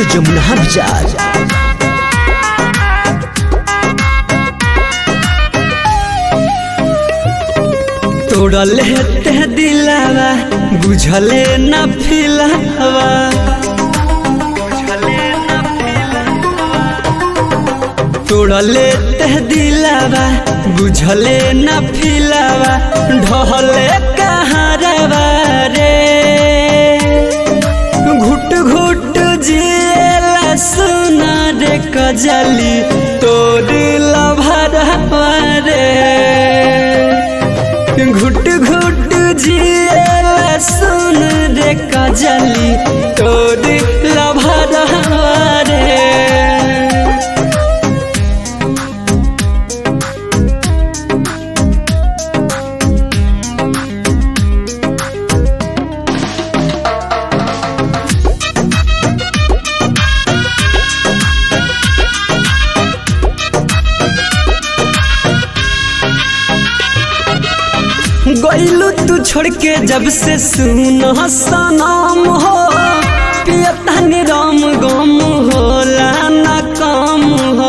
studio Jamuna बाजार तोड़ले ते दिलावा बुझले न फिलावा तोड़ले ते दिलावा बुझले न फिलावा ढहले कहारवा रे घुट घुट जिएला सुना रे कजली तोर लभरवा रे घुट घुट जिएला सुन रे कजली तोर लभरवा रे गईलू तू छोड़ के जब से सुन सनम हो पियता निरम गम होला न कम हो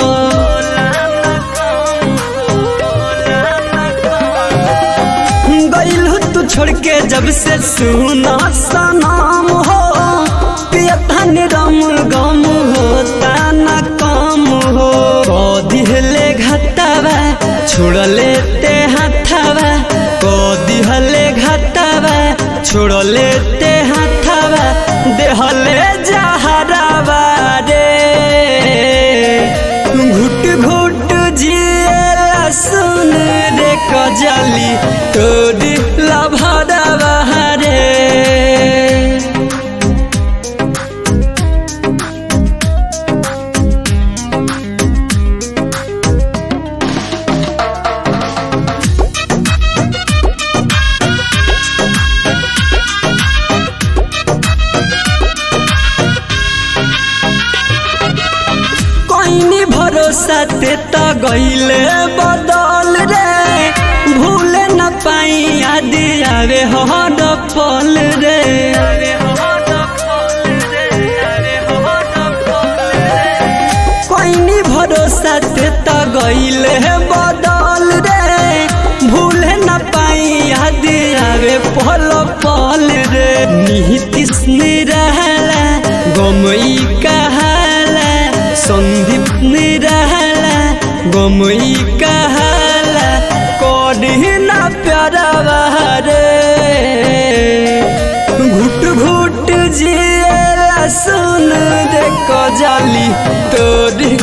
गईलू तू छोड़ के जब से सुन सनम हो पियता निरम गम होता न कम हो दिहले घटावा छोड़ले ते हाथावा दिहले घटावा छोड़ले ते हाथावा देहले जहरावा रे घुट घुट जिएला सुन रे कजली तोरी लभरावा रे कोइनी भरोसा ते त गईले बदल रे भूले न पाई याद आवे हर पल रे कोइनी भरोसा ते त गईले बदल रे भूले न पाई याद आवे पल पल रे निहितिस निरहला गमई कहाला सन्दीप निरहला गमई कहाला कढ़िना प्यारा रे घुट घुट जिएला सुन रे कजली तोरी